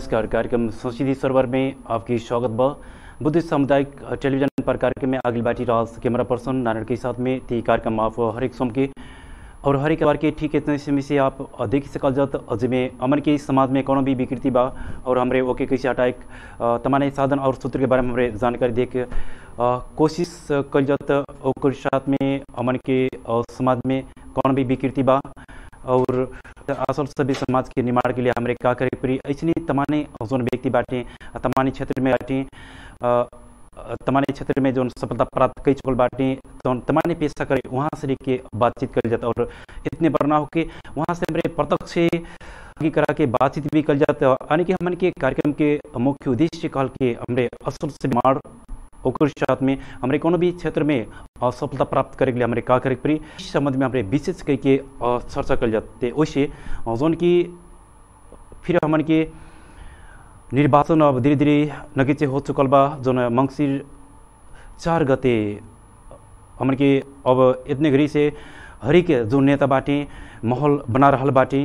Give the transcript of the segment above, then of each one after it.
नमस्कार कार्यक्रम संस्कृति सर्वर में आपकी स्वागत बा बुद्ध सामुदायिक टेलीविजन पर कार्यक्रम में आगिल बाटी राज कैमरा पर्सन नारायण के साथ में ती कार्यक्रम आप हरेक सोम के और हरेक बार के ठीक इतने समय से आप देख सकल जात जिसमें अमन के समाज में कोनो भी विकृति बा और हमरे ओके कैसे हटाए तमाने साधन और सूत्र के बारे में हमरे जानकारी दे के कोशिश कल जात ओकर साथ में अमन के अ, समाज में कौन भी विकृति बा और असल सभी समाज के निर्माण के लिए हमारे का करे पड़ी ऐसे तमाने जोन व्यक्ति बाटे तमानी क्षेत्र में बाटे अ, तमाने क्षेत्र में जो सफलता प्राप्त कई चुकल बाटे तो तमाने पेशा करे वहाँ से लेके बातचीत कर जाता और इतने बरना हो के वहाँ से हमारे प्रत्यक्ष आगे करा के बातचीत भी कर जाता यानी कि हमन के कार्यक्रम के मुख्य उद्देश्य कहल के हमरे असल से निर्माण ओकर साथ में हमरे कोनो भी क्षेत्र में असफलता प्राप्त करे के लिए हमरे का करे के पड़ी इस संबंध में हमरे विशेष कई के अ, चर्चा कर जाते वैसे अ, जोन की फिर हमन के निर्वाचन अब धीरे धीरे नगीचे हो चुकल बा जोन मंगसिर चार गते हमन के अब इतने घड़ी से हरेक जो नेता बाटे माहौल बना रहल बाटे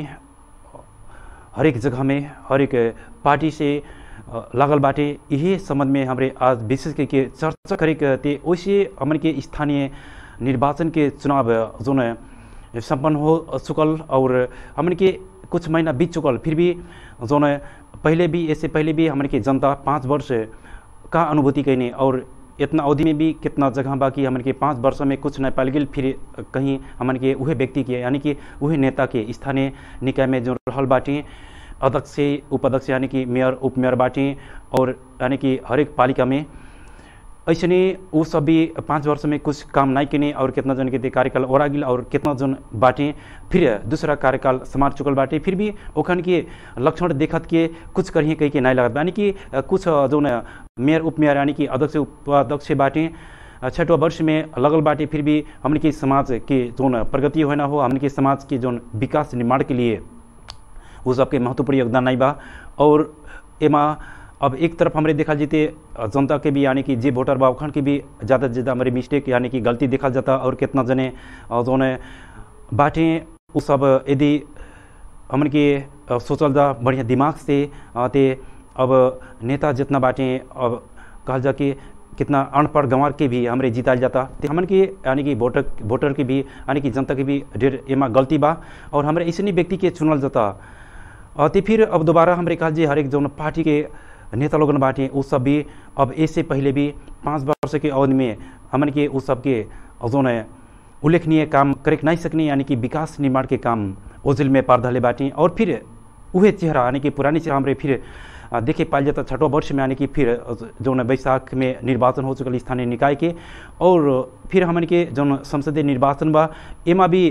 हरेक जगह में हरेक पार्टी से अ, लागल बाटे यही संबंध में हमरे आज विशेष करके चर्चा करे के ते वैसे हमन के स्थानीय निर्वाचन के चुनाव जोन संपन्न हो चुकल और हमन के कुछ महीना बीत चुकल फिर भी जोन पहले भी इससे पहले भी हमन के जनता पाँच वर्ष का अनुभूति कैने और इतना अवधि में भी कितना जगह बाकी हमन के पाँच वर्ष में कुछ न पाल गेल फिर कहीं हमन के उहे व्यक्ति के यानी कि उहे नेता के स्थानीय निकाय में जो रहल बाटी अध्यक्ष उपाध्यक्ष यानी कि मेयर उपमेयर बाटी और यानी कि हरेक पालिका में ऐसे वो सब भी पाँच वर्ष में कुछ काम नहीं किने और कितना जन के ते कार्यकाल ओरा गिल और कितना जन बाटे फिर दूसरा कार्यकाल समार चुकल बाटे फिर भी ओखन के लक्षण देखत के कुछ करिए कहीं के नहीं लगत यानी कि कुछ जो न मेयर उपमेयर यानी कि अध्यक्ष उपाध्यक्ष बाटे छठवा वर्ष में लगल बाटे फिर भी हमन के समाज के जोन प्रगति होना हो हमन के समाज के जोन विकास निर्माण के लिए वो सबके महत्वपूर्ण योगदान नहीं बा और एमा अब एक तरफ हमारे देखा जीते जनता के भी यानी कि जे वोटर बा उखन के भी ज़्यादा से ज़्यादा हमारे मिस्टेक यानी कि गलती देखा जाता और कितना जने अ, जोन बाटे उ सब यदि हमन के अ, सोचल जा बढ़िया दिमाग से अ, ते अब नेता जितना बाटे अब कहल जा कि कितना अनपढ़ गंवार के भी हमरे जिताल जाता तो हमन के यानी कि वोटर वोटर के भी यानी कि जनता के भी ढेर एमा गलती बा और हमरे ऐसे व्यक्ति के चुनल जाता और ते फिर अब दोबारा हमरे कहल जे हरेक जौन पार्टी के नेता लोगन बाटे उ सब भी अब इससे पहले भी पाँच वर्ष के अवधि में हमन के उ सबके जौन उल्लेखनीय काम करे के नहीं सकने यानी कि विकास निर्माण के काम ओझिल में पार धले बाटी और फिर उहे चेहरा यानी कि पुरानी चेहरा हमरे फिर अ, देखे पाल जाता छठवा वर्ष में यानी कि फिर जौन बैसाख में निर्वाचन हो चुकल स्थानीय निकाय के और फिर हमन के जौन संसदीय निर्वाचन बा एमा भी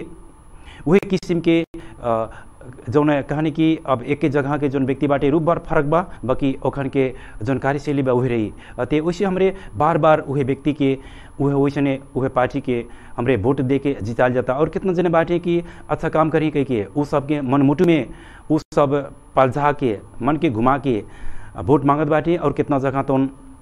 वही किस्म के अ, जौन कहानी कि अब एक जगह के जौन व्यक्ति बाटे रूप बार फर्क बा बाकी ओखन के जौन कार्यशैली बा उहे रही अ, ते वैसे हमरे बार बार उहे व्यक्ति के उहे वैसने उहे पार्टी के हमरे वोट दे के जिताल जाता और कितना जने बाटे कि अच्छा काम करी कह के उ सबके मनमुटु में उ सब पलझा के मन के घुमा के अ, वोट मांगत बाटे और कितना जगह तो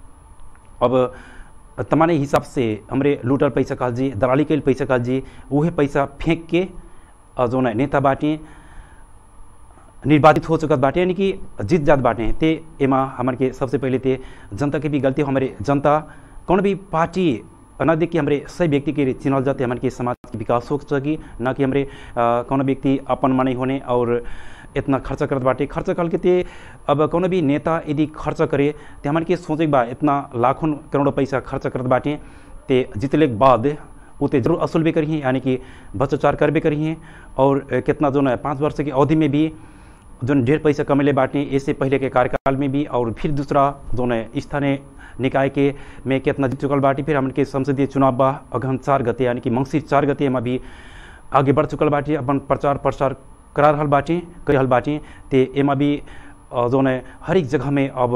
अब तमाने हिसाब से हमरे लूटल पैसा कहल जी दलाली कैल पैसा कहल जी उहे पैसा फेंक के अ, जौन नेता बाटे निर्वाचित हो चुकत बाटे यानी कि जीत जात बाटे ते एमा हमन के सबसे पहले ते जनता के भी गलती हो हमारे जनता कौन भी पार्टी न देख के हमारे सही व्यक्ति के चिन्हल जाते हमन के समाज के विकास हो सकी न कि हमारे कौन व्यक्ति अपन मानी होने और इतना खर्च करत बाटे खर्च कल के ते अब कौन भी नेता यदि खर्च करे ते हमन के सोचे के बा इतना लाखों करोड़ों पैसा खर्च करत बाटे ते जितले के बाद वो ते जरूर असूल भी करिए यानी कि भ्रष्टाचार करबे करिए और अ, कितना जो है पाँच वर्ष की अवधि में भी जो ढेर पैसा कमेले बाटे इससे पहले के कार्यकाल में भी और फिर दूसरा जो है स्थानीय निकाय के में कितना जीत चुकल बाटी फिर हमन के संसदीय चुनाव बा अगहन चार गते यानी कि मंगसिर चार गते में भी आगे बढ़ चुकल बाटी अपन प्रचार प्रसार करा रहल बाटी कर रहल बाटी ते एमा भी अ, जो है हर एक जगह में अब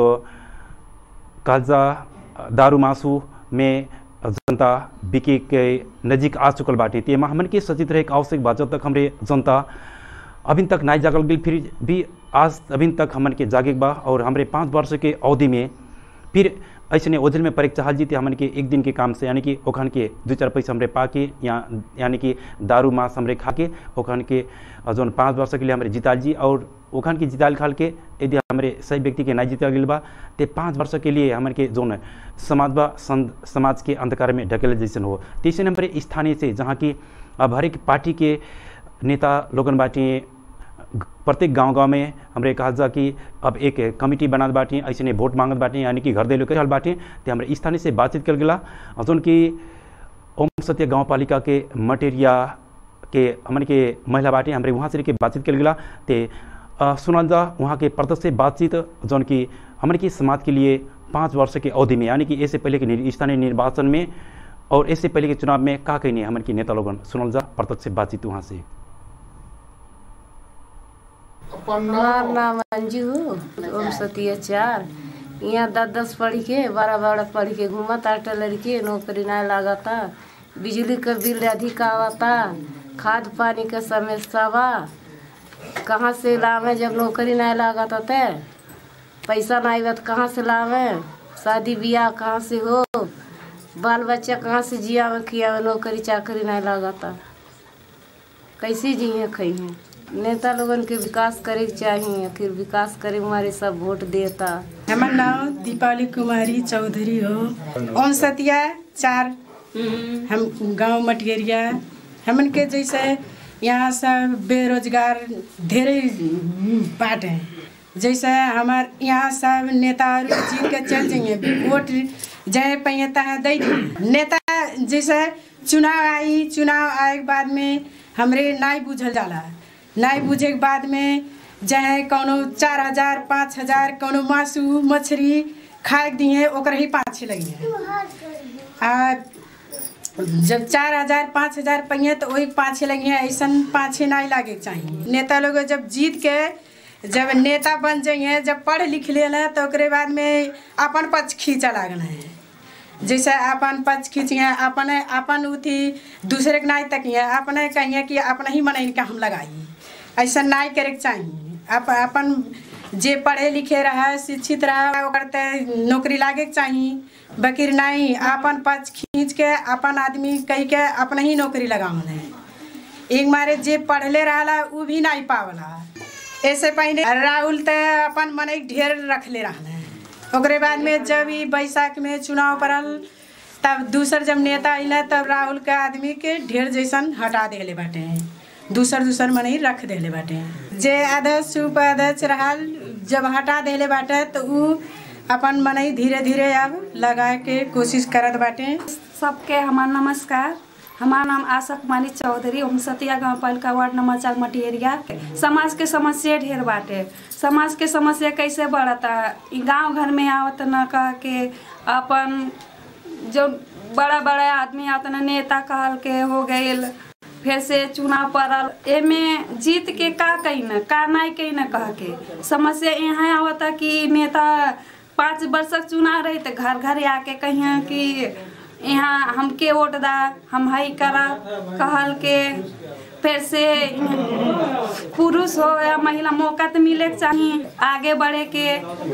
काजा दारू मासू में जनता बिके के नजीक आ चुकल बाटी ते एमा हमन के सचेत रहे के आवश्यक बा जब तक हमरे जनता अभी तक नहीं जागल गई फिर भी आज अभी तक हमन के जागे बा और हमरे पाँच वर्ष के अवधि में फिर ऐसे ओझल में परीक्षा हाल जीते हमन के एक दिन के काम से यानी कि ओखन के दो चार पैसा हमरे पा के या यानी कि दारू मांस हमरे खा के ओखन के जौन पाँच वर्ष के लिए हमरे जिताल जी और ओखन के जिताल खाल के यदि हमरे सही व्यक्ति के नहीं जीता गल बा ते पाँच वर्ष के लिए हमन के जौन समाज बा समाज के अंधकार में ढकेल जैसन हो तीसरे नंबर स्थानीय से जहाँ की अब हर एक पार्टी के नेता लोगन बाटी प्रत्येक गांव गांव में हमरे कहा जा कि अब एक कमिटी बनात बाटी ऐसे नहीं वोट मांगत बाटी यानी कि घर दे लोग रहल बाटी तो हमारे स्थानीय से बातचीत कर गला जौन कि ओम सत्य गाँव पालिका के मटेरिया के हमन के महिला बाटी हमारे वहाँ से के बातचीत कर गला ते सुनल जा वहाँ के प्रदर्श से बातचीत जौन कि हमन की समाज के लिए पाँच वर्ष के अवधि में यानी कि इससे पहले के स्थानीय निर्वाचन में और इससे पहले के चुनाव में का कही हमन की नेता लोगन सुनल जा प्रत्यक्ष से बातचीत वहाँ से हमार नाम अंजू ओम सती चार यहाँ दस दस पढ़ी के बारह बारह पढ़ी के घूमता लड़की नौकरी ना लागता बिजली का बिल अधिक आवता खाद पानी का समस्या बा कहाँ से लावे जब नौकरी नहीं लागता ते पैसा नहीं बा कहाँ से लावे शादी ब्याह कहाँ से हो बाल बच्चा कहाँ से जिया में खिया नौकरी चाकरी नहीं लागता कैसे जिये खइहे नेता लोगन के विकास करे के चाहिए फिर विकास करे हमारे सब वोट देता हमार नाम दीपावली कुमारी चौधरी हो ओम सतिया चार हम गांव मटियरिया हमन के जैसे यहाँ सब बेरोजगार ढेरे बाटे जैसे हमार यहाँ सब नेता जीत के चल जाइए वोट जाए पैता है दे नेता जैसे चुनाव आई चुनाव आए के बाद में हमरे नहीं बुझल जाला नहीं बुझे के बाद में चाहे कोनो चार हजार पाँच हजार कोनो मासू मछली खाए के दिए ओकर ही पाँच लगी आ जब चार हजार पाँच हजार पहिए तो वही पाँच लगी ऐसा पाँच नहीं लागे के चाहिए नेता लोग जब जीत के जब नेता बन जाइए जब पढ़ लिख ले तो ओकरे बाद में अपन पक्ष खींचा लागल है जैसे अपन पक्ष खींचिए अपन अपन उथी दूसरे के नहीं तकिए अपने कहिए कि अपना ही मन का हम लगाइए ऐसा नहीं करे के चाहिए अप, अपन जे पढ़े लिखे रहा शिक्षित रहा ओकर नौकरी लागे के चाहिए बकीर नहीं अपन पक्ष खींच के अपन आदमी कह के अपना ही नौकरी लगावल है एक मारे जे पढ़ले रहा वो भी नहीं पावला ऐसे पहले राहुल तो अपन मन ढेर रखले रहा ओकरे बाद में जब ई बैसाख में चुनाव पड़ल तब दूसर जब नेता अल तब राहुल के आदमी के ढेर जैसन हटा दिले बाटे दूसर दूसर मने रख दिले बाटे जे अध्यक्ष उपाध्यक्ष रहल जब हटा दिले बाटे तो उ अपन मने धीरे धीरे अब लगा के कोशिश करत बाटे सबके हमार नमस्कार हमार नाम आशा कुमारी चौधरी ओमसतिया गाँव पालिका वार्ड नंबर चार मटियरिया समाज के समस्या ढेर बाटे समाज के समस्या कैसे बढ़ता गांव घर में आवत न कह के अपन जो बड़ा बड़ा आदमी आवत न नेता कहल के हो गए फिर से चुनाव पड़ल एमे जीत के का कही न का नहीं कही न कह के समस्या यहाँ आवता कि नेता पाँच वर्षक चुनाव रही तो घर घर आके कहिए कि यहाँ हमके वोट दा हम हई करा कहल के फिर से पुरुष हो या महिला मौका तो मिले के चाहिए आगे बढ़े के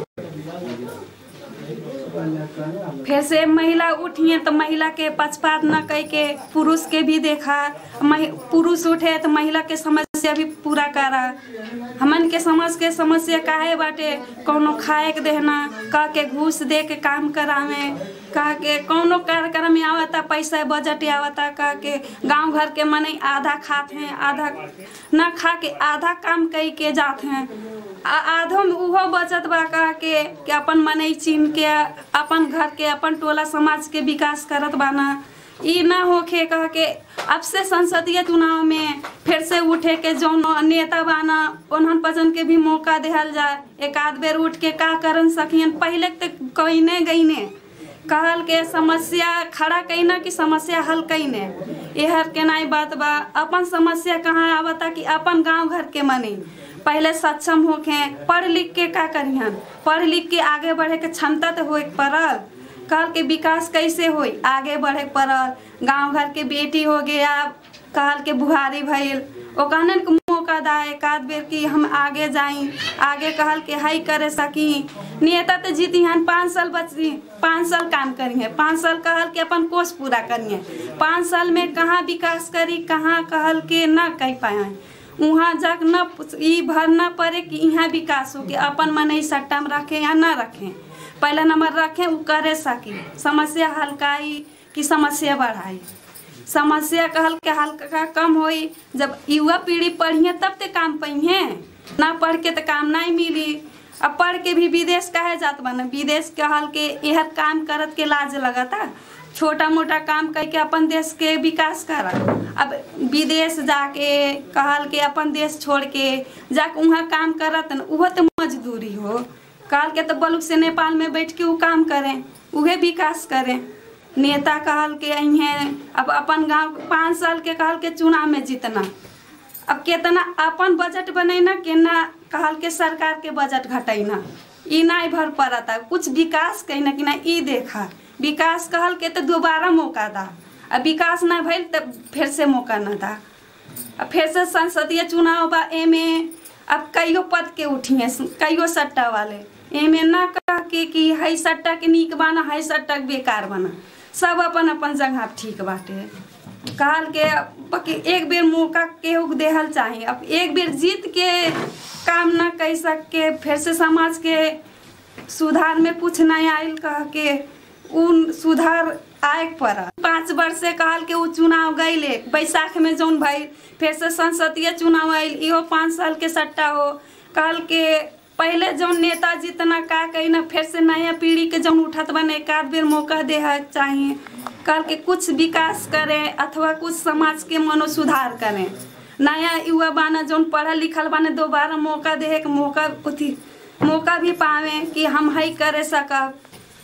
फिर से महिला उठिए तो महिला के पक्षपात न कह के पुरुष के भी देखा पुरुष उठे तो महिला के समस्या भी पूरा करा हमन के समाज के समस्या काहे बाटे कोनो खाए के देना कह के घूस दे के काम करावे कह के कोनो कार्यक्रम में आवता पैसा बजट आवता कह के गांव घर के मने आधा खाते हैं आधा न खा के आधा काम कई के जाते हैं आधो में उहो बचत बा कह के कि अपन मने चीन के अपन घर के अपन टोला समाज के विकास करत बाना ई ना होखे कह के अब से संसदीय चुनाव में फिर से उठे के जौन नेता बाना उन्हन पजन के भी मौका दिहल जाए एक आध बेर उठ के का करन सकियन पहले तक कहीने गईने कहल के समस्या खड़ा कईना कि समस्या हल कईने यहर के नाई बात बा अपन समस्या कहाँ आवता कि अपन गांव घर के मनी पहले सक्षम होके पढ़ लिख के का करिहन पढ़ लिख के आगे बढ़े के क्षमता तो हो पड़ल कल के विकास कैसे होई आगे बढ़े पड़ल गांव घर के बेटी हो गया कहल के बुहारी भइल ओकरन के मौका मौका दा एक आध बेर कि हम आगे जाई आगे कहल के हई करे सकी नेता तो जीती हन पाँच साल बची पाँच साल काम करिए पाँच साल कहल के अपन कोर्स पूरा करिए पाँच साल में कहाँ विकास करी कहाँ कहल के न कह पाए वहाँ जग न ई भर न पड़े कि यहाँ विकास हो के अपन मन ही सट्टा में रखे या न रखें पहला नंबर रखें वो करे सकी समस्या हल्काई कि समस्या बढ़ाई समस्या कहल के हल्का कम होई जब युवा पीढ़ी पढ़िए तब ते काम पहिए ना पढ़ के तो काम नहीं मिली अब पढ़ के भी विदेश काहे जात बने विदेश कहल के यह काम करत के लाज लगता छोटा मोटा काम करके अपन देश के विकास कर अब विदेश जाके कहल के अपन देश छोड़ के जाके वहाँ काम करत न वह तो मजदूरी हो कहल के तो बलुक से नेपाल में बैठ के वो काम करें उहे विकास करें नेता कहल के अहें अब अपन गांव पाँच साल के कहल के चुनाव में जीतना अब केतना अपन बजट बनैना केना कहल के सरकार के बजट घटैना ई नहीं भर पड़ता कुछ विकास कहना कि ना ई देखा विकास कहल के तो दोबारा मौका दा अब विकास ना भइल तो फिर से मौका ना दा अब फिर से संसदीय चुनाव बा एमे अब कईयो पद के उठिए कईयो सट्टा वाले एमे ना कह के कि हई सट्टा के नीक बना हई सट्टा के बेकार बना सब अपन अपन जगह ठीक बाटे कहल के बाकी एक बेर मौका केहू के देहल चाही अब एक बेर जीत के काम ना कर सके फिर से समाज के सुधार में कुछ नहीं आयल कह के उन सुधार आए पड़ा पाँच वर्ष से कहल के उ चुनाव गईले बैसाख में जौन भइल फिर से संसदीय चुनाव आयल इहो पाँच साल के सट्टा हो कहल के पहले जौन नेता जितना का कही ना फिर से नया पीढ़ी के जौन उठत बने एक आध बेर मौका दे चाहिए कल के कुछ विकास करें अथवा कुछ समाज के मनो सुधार करें नया युवा बाना जौन पढ़ल लिखल बाने दोबारा मौका दे के मौका उथी मौका भी पावे कि हम हई करे सकब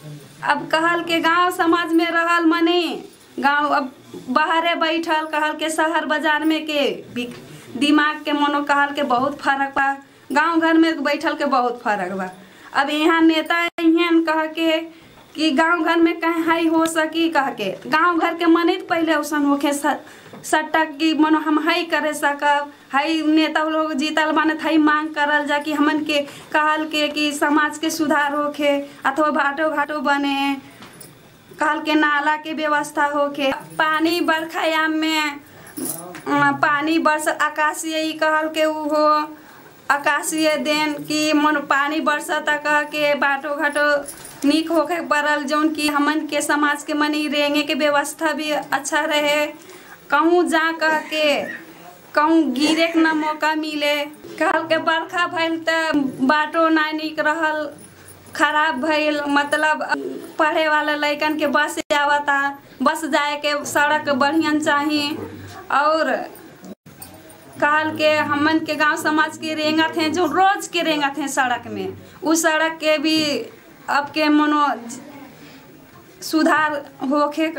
अब कहल के गांव समाज में रहल मने गांव अब बाहरे बैठल कहल के शहर बाजार में के भी- दिमाग के मनो कहल के बहुत फर्क बा गांव घर में बैठल के बहुत फर्क बा अब यहाँ नेता यहाँ कह के कि गांव घर में कहीं हाई हो सकी कह के गांव घर के मने तो पहले औसन होके स- सट्टा की मनो हम हाई करे सकब हाई नेता लोग जीतल माने थाई मांग करल जा कि हमन के कहल के कि समाज के सुधार होखे अथवा भाटो घाटो बने कहल के नाला के व्यवस्था होके पानी बरखायाम में अ, पानी बरस आकाशीय ई कहल के उ हो आकाशीय देन कि मन पानी बरसता कह के बाटो घाटो निक होके पड़ल जौन कि हमन के समाज के मनी रेंगे के व्यवस्था भी अच्छा रहे कहूँ जा कह के कहूँ गिरे के ना मौका मिले कहल के बरखा भइल त बाटो ना निक रहल खराब भइल मतलब पढ़े वाला लइकन के बस आवता बस जाए के सड़क बढ़िया चाहिए और कहल के हमन के गांव समाज के रेंगत हैं जो रोज के रेंगत हैं सड़क में उस सड़क के भी अब के मनो सुधार होके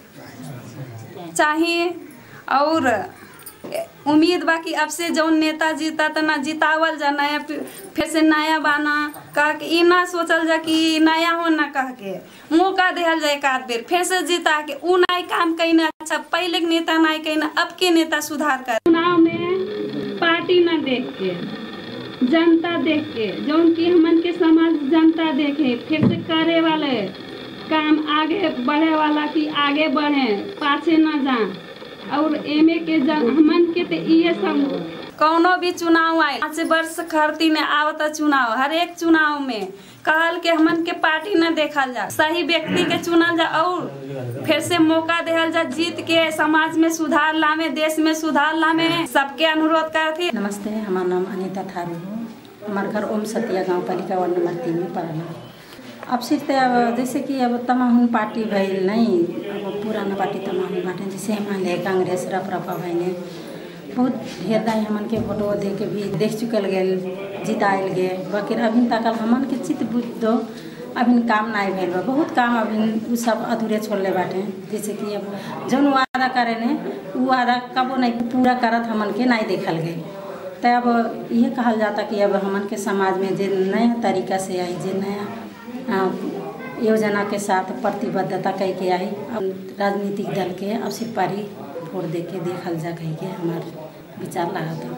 चाहिए और उम्मीद बा कि अब से जौन नेता जीता त ना जितावल जा नया पी- फिर से नया बाना कह के ई ना सोचल जा कि नया हो ना कह के मौका देहल जाए एक आध बेर फिर से जीता के उ नाई काम कहीं अच्छा पहले के नेता नाई कहीं अब के नेता सुधार कर चुनाव में पार्टी ना देख के जनता देख के जौन की हमन के समाज जनता देखे फिर से करे वाले काम आगे बढ़े वाला की आगे बढ़े पाछे ना जा और एमे के जन हमन के ते इहे सब कौनो भी चुनाव आए पाँच वर्ष खरती ने आवता चुनाव हर एक चुनाव में कहल के हमन के पार्टी न देखल जा सही व्यक्ति के चुनल जा और फिर से मौका देहल जा जीत के समाज में सुधार लामे देश में सुधार लामे सबके अनुरोध करती नमस्ते हमारा नाम अनीता थारू हो हमारा घर ओम सतिया गांव पालिका वार्ड नंबर तीन में पड़ल है अब सिर्फ तो अब जैसे कि अब तमाहुन पार्टी भइल नहीं अब पुराना पार्टी तमाहुन बाटे जैसे हमारे कांग्रेस रपरपा भइले बहुत ढेर दाई हमन के फोटो दे के भी देख चुकल गेल जितायल गे बाकी अभी तक हमन के चित्त बुझ दो अभी काम नहीं भेल बा बहुत काम अभी उ सब अधूरे छोड़ले बाटे जैसे कि अब जौन वादा करे ने उ वादा कबो नहीं पूरा करत हमन के नहीं देखल गई तो अब ये कहल जाता कि अब हमन के समाज में जे नया तरीका से आई जे नया आ, योजना के साथ प्रतिबद्धता कह के आई अब राजनीतिक दल के अब सिपाही वोट दे के देखल जा कह के हमार विचार लगा था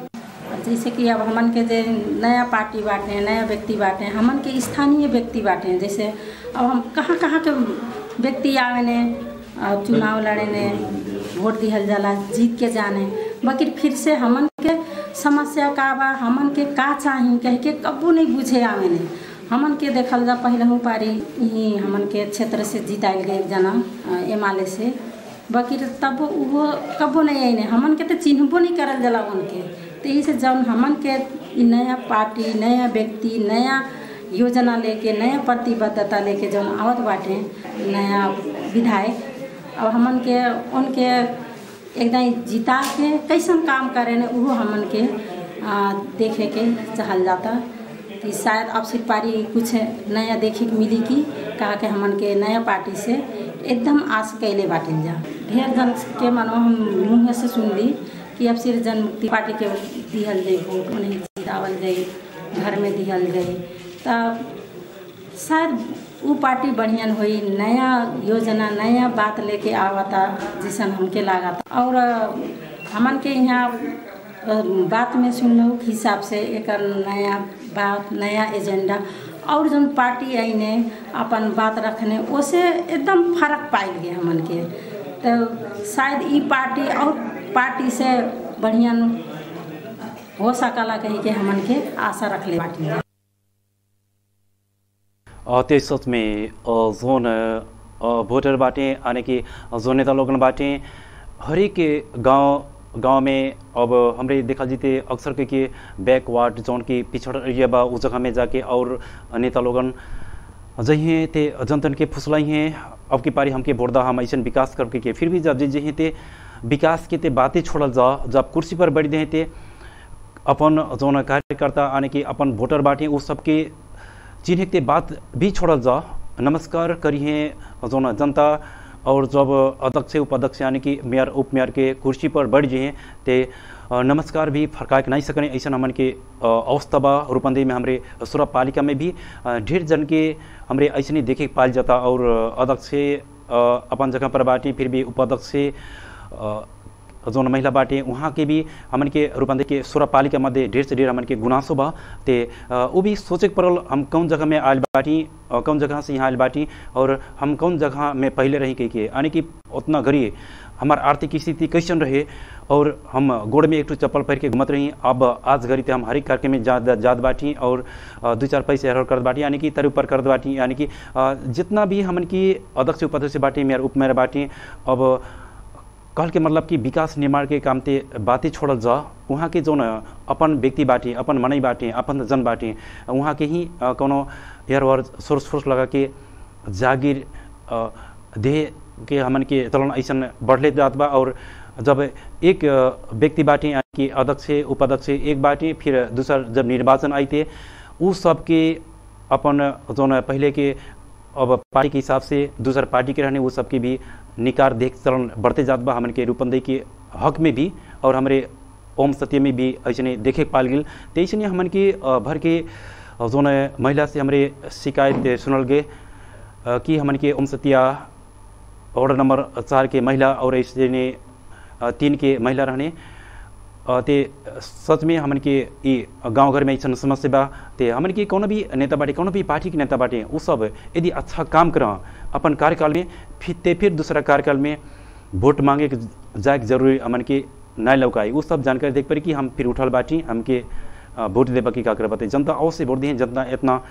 जैसे कि अब हमन के जे नया पार्टी बाटे नया व्यक्ति बाटे हमन के स्थानीय व्यक्ति बाटे जैसे अब हम कहाँ कहाँ के व्यक्ति आवे ने और चुनाव लड़े ने वोट दिहल जाला जीत के जाने बाकी फिर से हमन के समस्या का बा हमन के का चाही कह के कबू नहीं बुझे आवे ने हमन के देखल जा पहलहू पारी ही हमन के क्षेत्र से जीताइल गए एक जना एम से बाकी तब वो कबो नहीं आईने हमन के तो चिन्हबो नहीं करल जाला उनके तो यही से जब हमन के इ नया पार्टी नया व्यक्ति नया योजना लेके नया प्रतिबद्धता लेके जौन आवत बाटे नया विधायक अब हमन के उनके एकदम जिता के कैसन काम करे ने उहो हमन के आ, देखे के चाहल जाता कि शायद अब सिर्फ पारी कुछ नया देखे के मिली कि कहा के हमन के नया पार्टी से एकदम आस कैले बाटिल जा ढेर जन के मनो हम मुँह से सुनली कि अब सिर्फ जन मुक्ति पार्टी के दिहल जाई वोट उन्हें जितावल जाई घर में दिहल जाई तब शायद वो पार्टी बढ़ियन हुई नया योजना नया बात लेके आवता जैसन हमके लागता और हमन के यहाँ बात में सुनलू हिसाब से एक नया बात नया एजेंडा और जन पार्टी आई ने अपन बात रखने ओसे एकदम फर्क पाइल गए हमन के तो शायद ई पार्टी और पार्टी से बढ़िया हो सकला कही के हमन के आशा रखले बाटी त्यस सच में जोन भोटर बाटे यानी कि जोन नेता लोगन बाटे हरेक गांव गांव में अब हमरे देखा जीते अक्सर के कि बैकवार्ड जोन की पिछड़ एरिया बा उस जगह में जाके और नेता लोगन जही ते जनतन के फुसलाई हैं अब की पारी हमके वोट दा हम ऐसा विकास करके के फिर भी जब जही ते विकास के ते बातें छोड़ल जा जब कुर्सी पर बैठ दे ते अपन जोन कार्यकर्ता यानी कि अपन वोटर बाटे उस सबके चिन्ह के बात भी छोड़ल जा नमस्कार करिए जोन जनता और जब अध्यक्ष उपाध्यक्ष यानी कि मेयर उप मेयर के कुर्सी पर बैठ जाइए ते नमस्कार भी फरका के नहीं सकने ऐसा हमन के अवस्था बा रूपंदेही में हमारे सुरभ पालिका में भी ढेर जन के हमारे ऐसे नहीं देखे पाल जाता और अध्यक्ष अपन जगह पर बाटी फिर भी उपाध्यक्ष जोन महिला बाटे वहाँ के भी हमन के रूपंदेही के सोलह पालिका मध्य ढेर से ढेर हमन के गुनासो बा ते वो भी सोचे पड़ल हम कौन जगह में आयल बाटी कौन जगह से यहाँ आयल बाटी और हम कौन जगह में पहले रही के के यानी कि उतना गरी हमार आर्थिक स्थिति कैसन रहे और हम गोड़ में एक टू चप्पल पहन के घूमत रही अब आज घड़ी ते हम हर एक कार्यक्रम में जात जात बाटी और दो चार पैसे हर करत बाटी यानी कि तरु पर करत बाटी यानी कि जितना भी हमन की अध्यक्ष उपाध्यक्ष बाटी मेयर उप मेयर बाटी अब कहल के मतलब कि विकास निर्माण के काम ते बातें छोड़ल जा वहाँ के जो न अपन व्यक्ति बाटे अपन मनई बाटे अपन जन बाटे वहाँ के ही कोनो एयर वर सोर्स फोर्स लगा के जागीर देह के हमन के चलन ऐसा बढ़ले जात बा और जब एक व्यक्ति बाटे यानी कि अध्यक्ष उपाध्यक्ष एक बाटे फिर दूसरा जब निर्वाचन आई थे उस सब के अपन जो न पहले के अब पार्टी के हिसाब से दूसरा पार्टी के रहने वो सबके भी निकार देख चलन बढ़ते जात बा हमन के रूपंदेही के हक में भी और हमारे ओम सत्य में भी ऐसे देखे पाल गल तो ऐसे हमन के भर के जो महिला से हमारे शिकायत सुनल गए कि हमन के ओम सत्या वार्ड नंबर चार के महिला और ऐसे ने तीन के महिला रहने ते सच में हमन के ई गांव घर में ऐसा समस्या बा ते हमन के कोनो भी नेता बाटे कोनो भी पार्टी के नेता बाटे वो सब यदि अच्छा काम कर अपन कार्यकाल में फिर ते फिर दूसरा कार्यकाल में वोट मांगे के जाए जरूरी हमन के ना लौकाई वो सब जानकारी देख पारी कि हम फिर उठल बाटी हमके वोट देबा की का कर बते जनता अवश्य वोट दिए जनता इतना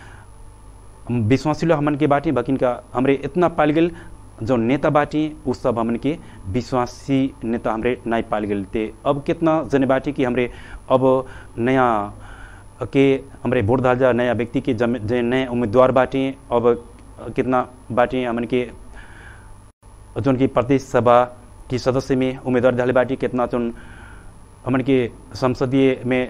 विश्वासिलो हमन के बाटी बकिन का हमरे इतना पाल गल जो नेता बाटी उ सब हमन के विश्वासी नेता हमरे नहीं पाल गए थे अब कितना जने बाटी कि हमरे अब नया के हमरे वोट डाल जा नया व्यक्ति के जो नए उम्मीदवार बाटी अब कितना बाटी हमन के जो की प्रदेश सभा की सदस्य में उम्मीदवार डाले बाटी कितना जो हमन के संसदीय में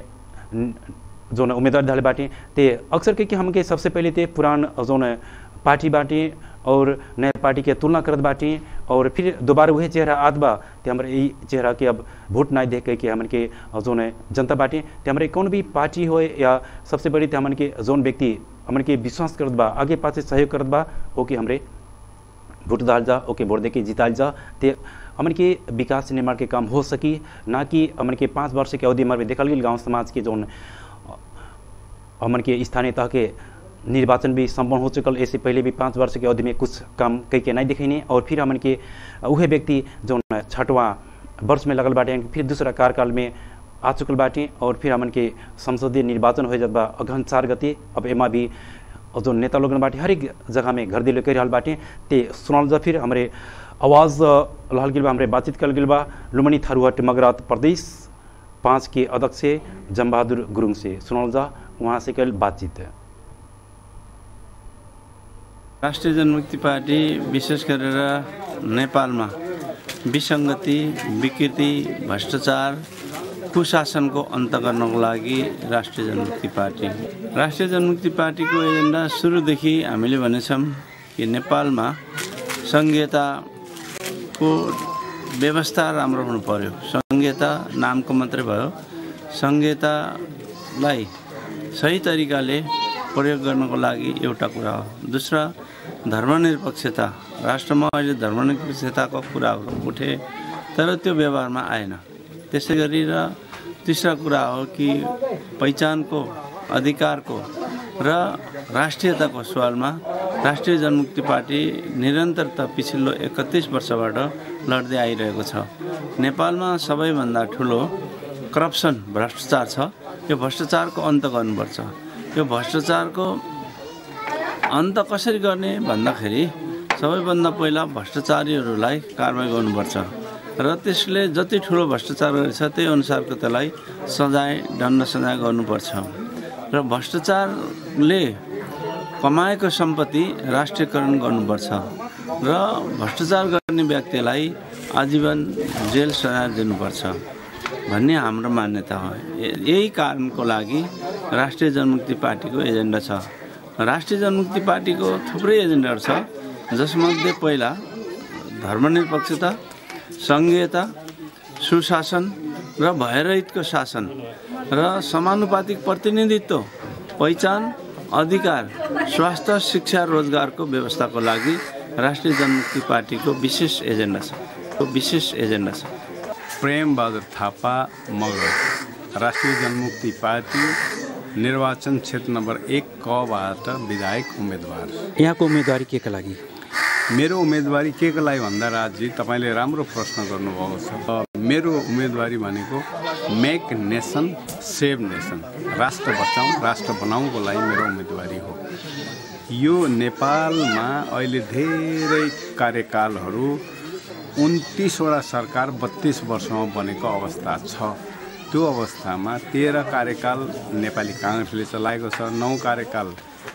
जो उम्मीदवार डाले बाटी ते अक्सर के कि हमके सबसे पहले ते पुरान जो पार्टी बाटी और नए पार्टी के तुलना करत बाटी और फिर दोबारा वही चेहरा आद बा ते हमारे ई चेहरा के अब वोट ना देख के हमन के जोन जनता बाटी ते हमारे कौन भी पार्टी हो या सबसे बड़ी ते हमन के जोन व्यक्ति हमन के विश्वास करत बा आगे पासे सहयोग करत बा ओके हमरे वोट डाल जा ओके वोट दे के जिताल जा ते हमन के विकास निर्माण के काम हो सकी ना कि हमन के पाँच वर्ष के अवधि में देखल गई गांव समाज के जौन हमन के स्थानीय तह के निर्वाचन भी संपन्न हो चुकल ऐसे पहले भी पाँच वर्ष के अवधि में कुछ काम कई के नहीं दिखैने और फिर हमन के उहे व्यक्ति जौन छठवा वर्ष में लगल बाटे फिर दूसरा कार्यकाल में आ चुकल बाटे और फिर हमन के संसदीय निर्वाचन हो जात बा अगहन चार गते अब एमा भी जो नेता लोगन बाटे हर एक जगह में घर दिल कर बाटे ते सुनल जा फिर हमारे आवाज़ लहल गिल बा हमारे बातचीत कल गिल बा लुमनी थारूहट मगरात प्रदेश पाँच के अध्यक्ष जमबहादुर गुरुङ से सुनल जा वहाँ से कल बातचीत है राष्ट्रिय जनमुक्ति पार्टी विशेष गरेर नेपालमा विसङ्गति विकृति भ्रष्टाचार कुशासनको अन्त गर्नको लागि राष्ट्रिय जनमुक्ति पार्टी राष्ट्रिय जनमुक्ति पार्टीको एजेन्डा सुरुदेखि हामीले भनेछौँ कि नेपालमा सङ्घीयताको व्यवस्था राम्रो हुनु पर्यो सङ्घीयता नामको मात्रै भयो सङ्घीयतालाई सही तरिकाले प्रयोग गर्नको लागि एउटा कुरा हो दोस्रो धर्मनिरपेक्षता राष्ट्रमा अहिले धर्मनिरपेक्षताको कुराहरू उठे तर त्यो व्यवहारमा आएन त्यसै गरी र तेस्रा कुरा हो कि पहिचानको अधिकारको र राष्ट्रियताको सवालमा राष्ट्रिय जनमुक्ति पार्टी निरन्तरता पछिल्लो एकतिस वर्षबाट लड्दै आइरहेको छ नेपालमा सबैभन्दा ठुलो करप्सन भ्रष्टाचार छ यो भ्रष्टाचारको अन्त गर्नुपर्छ यो भ्रष्टाचारको अन्त कसरी गर्ने भन्दाखेरि सबैभन्दा पहिला भ्रष्टाचारीहरूलाई कारवाही गर्नुपर्छ र त्यसले जति ठुलो भ्रष्टाचार गरेछ त्यही अनुसारको त्यसलाई सजाय दण्ड सजाय गर्नुपर्छ र भ्रष्टाचारले कमाएको सम्पत्ति राष्ट्रियकरण गर्नुपर्छ र भ्रष्टाचार गर्ने व्यक्तिलाई आजीवन जेल सजाय दिनुपर्छ भन्ने हाम्रो मान्यता हो यही कारणको लागि राष्ट्रिय जनमुक्ति पार्टीको एजेन्डा छ राष्ट्रिय जनमुक्ति पार्टीको थुप्रै एजेन्डाहरू छ जसमध्ये पहिला धर्मनिरपेक्षता सङ्घीयता सुशासन र भयरहितको शासन र समानुपातिक प्रतिनिधित्व पहिचान अधिकार स्वास्थ्य शिक्षा रोजगारको व्यवस्थाको लागि राष्ट्रिय जनमुक्ति पार्टीको विशेष एजेन्डा छ विशेष एजेन्डा छ प्रेम बहादुर थापा मगर राष्ट्रिय जनमुक्ति पार्टी निर्वाचन क्षेत्र नम्बर एक कबाट विधायक उम्मेदवार यहाँको उम्मेदवारी के का लागि मेरो उम्मेदवारी के को लागि भन्दा राजी तपाईँले राम्रो प्रश्न गर्नुभएको छ मेरो उम्मेदवारी भनेको मेक नेसन सेभ नेसन राष्ट्र बचाउँ राष्ट्र बनाउनको लागि मेरो उम्मेदवारी हो यो नेपालमा अहिले धेरै कार्यकालहरू उन्तिसवटा सरकार बत्तिस वर्षमा बनेको अवस्था छ त्यो अवस्थामा तेह्र कार्यकाल नेपाली काङ्ग्रेसले चलाएको छ नौ कार्यकाल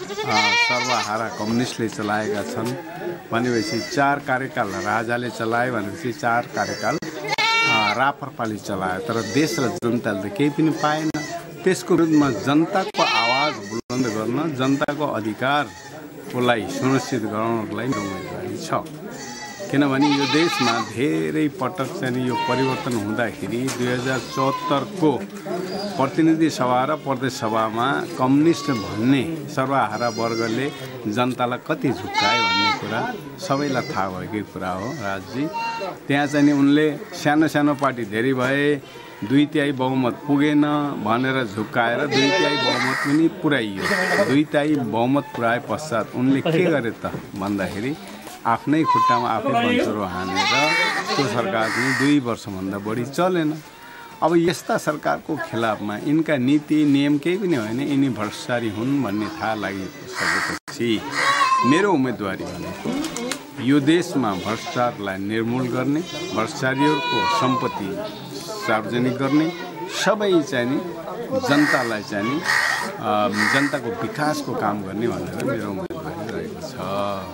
सर्वहारा कम्युनिस्टले चलाएका छन् भनेपछि चार कार्यकाल राजाले चलायो भनेपछि चार कार्यकाल रापरपाले चलायो तर देश र जनताले त केही पनि पाएन त्यसको विरुद्धमा जनताको आवाज बुलन्द गर्न जनताको अधिकारको लागि सुनिश्चित गराउनको लागि उम्मेदवारी छ किनभने यो देशमा धेरै पटक चाहिँ यो परिवर्तन हुँदाखेरि दुई हजार चौहत्तरको प्रतिनिधि सभा र प्रदेश सभामा कम्युनिस्ट भन्ने सर्वहारा वर्गले जनतालाई कति झुक्कायो भन्ने कुरा सबैलाई थाहा भएकै कुरा हो राजजी त्यहाँ चाहिँ उनले सानो सानो पार्टी धेरै भए दुई तिहाई बहुमत पुगेन भनेर झुक्काएर दुई तिहाई बहुमत पनि पुर्याइयो दुई तिहाई बहुमत पुऱ्याए पश्चात उनले के गरे त भन्दाखेरि आफ्नै खुट्टामा आफै बन्चरो हानेर त्यो सरकार पनि दुई वर्षभन्दा बढी चलेन अब यस्ता सरकारको खिलाफमा यिनका नीति नियम केही पनि होइन यिनी भ्रष्टाचारी हुन् भन्ने थाहा लागिसकेपछि मेरो उम्मेदवारी भनेको यो देशमा भ्रष्टाचारलाई निर्मूल गर्ने भ्रष्टाचारीहरूको सम्पत्ति सार्वजनिक गर्ने सबै चाहिँ नि जनतालाई चाहिँ नि जनताको विकासको काम गर्ने भनेर मेरो उम्मेदवारी रहेको छ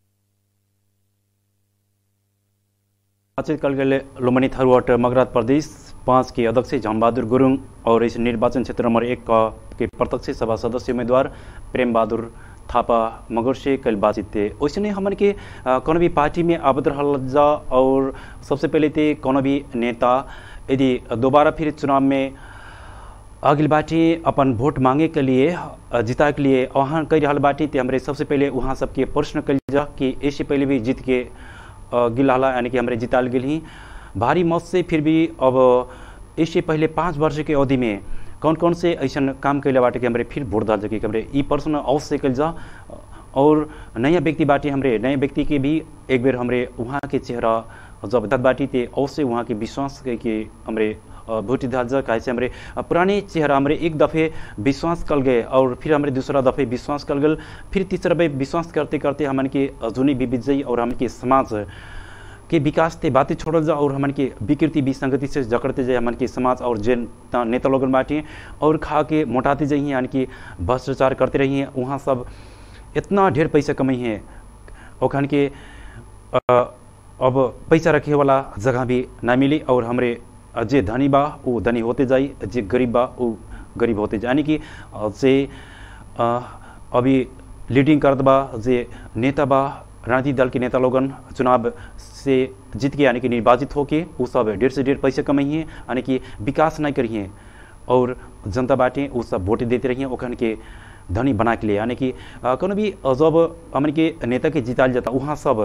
बातचीत कल गए लुम्बनी थारूहट मगरात प्रदेश पाँच के अध्यक्ष झमबहादुर गुरुङ और इस निर्वाचन क्षेत्र नंबर एक का के प्रत्यक्ष सभा सदस्य उम्मीदवार प्रेम बहादुर थापा मगर से कल बातचीत थे वैसे नहीं हमन के कौन भी पार्टी में आबद जा और सबसे पहले थे कौन भी नेता यदि दोबारा फिर चुनाव में अगिल बाटी अपन वोट मांगे के लिए जीता के लिए वहाँ कई रहा बाटी ते हमारे सबसे पहले वहाँ सबके प्रश्न कल जा कि इससे पहले भी जीत के अ, गिल हला यानी कि हमारे जिताल गिल ही भारी मत से फिर भी अब इससे पहले पाँच वर्ष के अवधि में कौन कौन से ऐसा काम कैले बाटे कि हमारे फिर वोट डाल सके कि हमारे ई पर्सन अवश्य कल जा और नया व्यक्ति बाटे हमरे नए व्यक्ति के भी एक बेर हमरे वहाँ के चेहरा जब दत बाटी ते अवश्य वहाँ के विश्वास के कि हमरे अ, भोटी डाल जा काहे से हमरे अ, पुराने चेहरा हमरे एक दफ़े विश्वास कल गए और फिर हमरे दूसरा दफ़े विश्वास कल गल फिर तीसरा बे विश्वास करते करते हमन के अ, जुनी विविध जाई और हमन के समाज के विकास ते बातें छोड़ल जा और हमन के विकृति विसंगति से जकड़ते जाए हमन के समाज और जे ता- नेता लोगन बाटे और खा के मोटाते जाइए यानी कि भ्रष्टाचार करते रहिए वहाँ सब इतना ढेर पैसा कमाई है ओखन के अ, अब पैसा रखे वाला जगह भी ना मिली और हमरे अ, जे धनी बा वो धनी होते जाई जे गरीब बा वो गरीब होते जाए यानी कि अ, जे अ, अभी लीडिंग करत बा जे नेता बा राजनीतिक दल के नेता लोगन चुनाव से जीत के यानी कि निर्वाचित होके वो सब ढेर से ढेर पैसे कमाइए यानी कि विकास नहीं करिए और जनता बाटे वो सब वोट देते रहिए ओखन के धनी बना के लिए यानी कि अ, कोनो भी अ, जब हमन के नेता के जिताल जाता वहाँ सब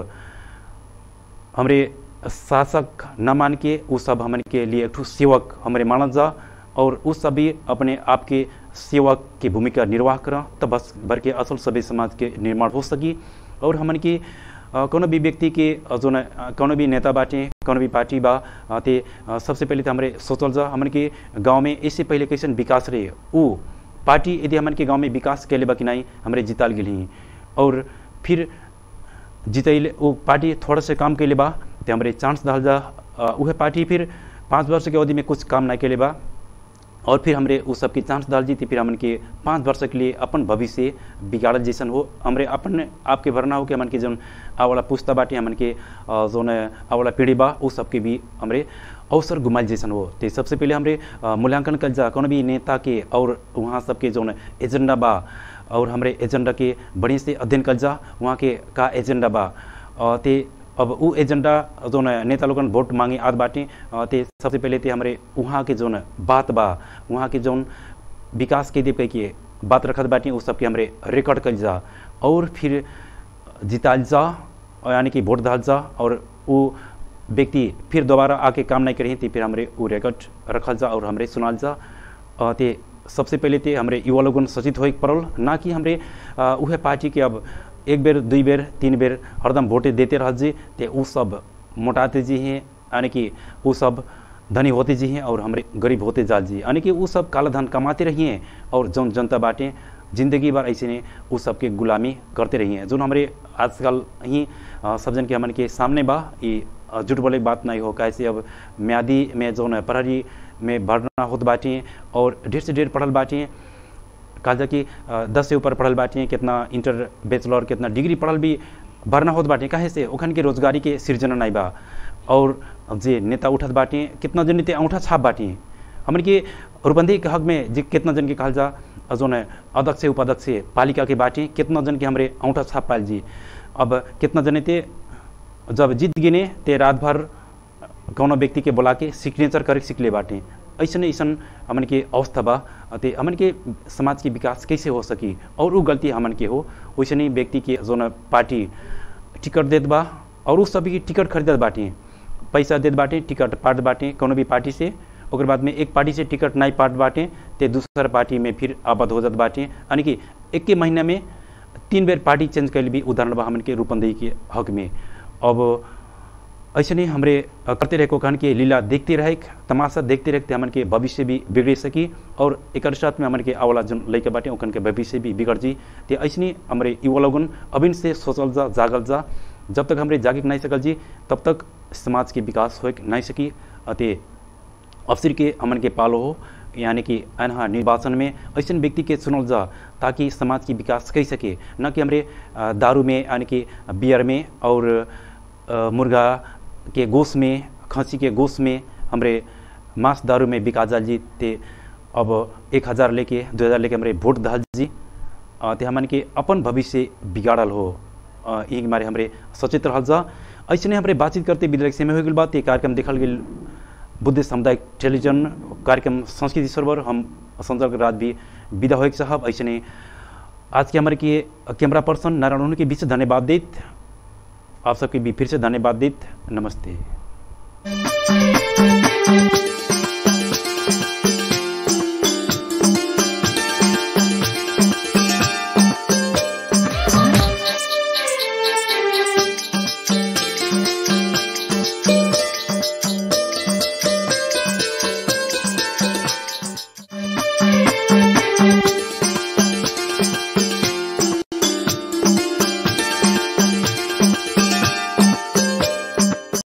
हमरे शासक न मान के वो सब हमन के लिए एक ठो सेवक हमरे मानल जा और उस सभी अपने आप के सेवक की भूमिका निर्वाह कर तब बस भर के असल सभी समाज के निर्माण हो सकी और हमन के अ, कोनो भी व्यक्ति के अ, जो न अ, कोनो भी नेता बाटे कोनो भी पार्टी बा अ, ते अ, सबसे पहले तो हमरे सोचल जा हमन के गांव में इससे पहले कैसन विकास रहे वो पार्टी यदि हमन के गांव में विकास कैले बा कि नहीं हमरे जिताल गेली और फिर जितैले वो पार्टी थोड़ा से काम कैले बा तो हमरे चांस डाल जा अ, उहे पार्टी फिर पाँच वर्ष के अवधि में कुछ काम नहीं कैले बा और फिर हमरे उस सबके चांस डाल जीती फिर हमन के पाँच वर्ष के लिए अपन भविष्य बिगाड़ल जैसन हो हमरे अपन आपके भरना हो कि हमन के जौन आवाला पुस्ता बाटे हमन के अ, जौन आवाला पीढ़ी बा उस सबके भी हमरे अवसर घुमाइल जैसन हो तो सबसे पहले हमरे अ, मूल्यांकन कल जा कोनो भी नेता के और वहाँ सबके जौन एजेंडा बा और हमरे एजेंडा के बढ़िया से अध्ययन कल जा वहाँ के का एजेंडा बा अ, ते अब उ एजेंडा जोन नेता लोगन वोट मांगे आद बाटे अ, ते सबसे पहले ते हमरे वहाँ के जोन बात बा वहाँ के जोन विकास के दीप के बात रखत बाटे उ सबके हमरे रिकॉर्ड कल जा और फिर जिताल जा और यानी कि वोट डाल जा और वो व्यक्ति फिर दोबारा आके काम नहीं करें तो फिर हमरे वो रिकॉर्ड रखल जा और हमरे सुनाल जा अ, ते सबसे पहले ते हमरे युवा लोगन सचेत होए के पड़ल ना कि हमरे अ, उहे पार्टी के अब एक बेर दुई बेर तीन बेर हरदम वोटे देते रह जी ते उ सब मोटाते जी हैं यानी कि वो सब धनी होते जी हैं और हमरे गरीब होते जाल जी यानी कि वो सब काला धन कमाते रहिए और जौन जनता बाटे जिंदगी भर ऐसे ने उस सबके गुलामी करते रहिए जो हमारे आजकल ही अ, सब जन के हमन के सामने बा ये अ, झूठ बोले के बात नहीं हो कैसे अब म्यादी में जो न प्रहरी में भरना होत बाटी और ढेर से ढेर पढ़ल बाटी कहा जा कि अ, दस से ऊपर पढ़ल बाटी कितना इंटर बैचलर कितना डिग्री पढ़ल भी भरना होत बाटी काहे से ओखन के रोजगारी के सृजना नहीं बा और जे नेता उठत बाटी कितना जन ते औंठा छाप बाटी हमन के रुबंदी के हक में जे कितना जन के कहल जा जो न अध्यक्ष उपाध्यक्ष पालिका के बाटी कितना जन के हमरे औंठा छाप पाल जी अब कितना जने ते जब जीत गिने ते रात भर कौनो व्यक्ति के बोला के सिग्नेचर करे सीख ले बाटे ऐसन ऐसन हमन के अवस्था बा ते हमन के समाज के विकास कैसे हो सकी और वो गलती हमन के हो वैसे व्यक्ति के जो न पार्टी टिकट देत बा और उस सभी टिकट खरीदत बाटे पैसा देत बाटे टिकट पाट बाटे कोनो भी पार्टी से ओकर बाद में एक पार्टी से टिकट नहीं पाट बाटे ते दूसर पार्टी में फिर आबद हो जात बाटे यानी कि एक के महीना में तीन बेर पार्टी चेंज कैल भी उदाहरण बा हमन के रूपंदेही के हक में अब ऐसे नहीं हमरे अ, करते रहे को कहन के लीला देखते रहे तमाशा देखते रहते हमन के भविष्य भी बिगड़ सकी और एक साथ में हमन के आवाला जन लैके बाटे ओखन के भविष्य भी बिगड़ जी ते ऐसे नहीं हमरे युवा लोगन अबिन से सोचल जा जागल जा जब तक हमरे जागिक नहीं सकल जी तब तक समाज के विकास हो नहीं सकी अते अवसर के हमन के पालो हो यानी कि अनहा निर्वाचन में ऐसे व्यक्ति के चुनल जा ताकि समाज की विकास कर सके न कि हमरे अ, दारू में यानी कि बियर में और अ, मुर्गा के गोश में खसी के गोश में हमरे मांस दारू में बिका जाल जी ते अब एक हज़ार लेके दो हज़ार लेके हमरे वोट दाल जी अ, ते हमन के अपन भविष्य बिगाड़ल हो अ, यही के मारे हमरे सचेत रहल जा ऐसे हमरे बातचीत करते विद्यालय समय हो गई बात ये कार्यक्रम देखल गेल बुद्ध सामुदायिक टेलीविजन कार्यक्रम संस्कृति सर्वर हम संजय रात भी विदा हो साहब ऐसे ने आज के हमारे के कैमरा पर्सन नारायण के बीच धन्यवाद देत आप सबके भी फिर से धन्यवाद देत नमस्ते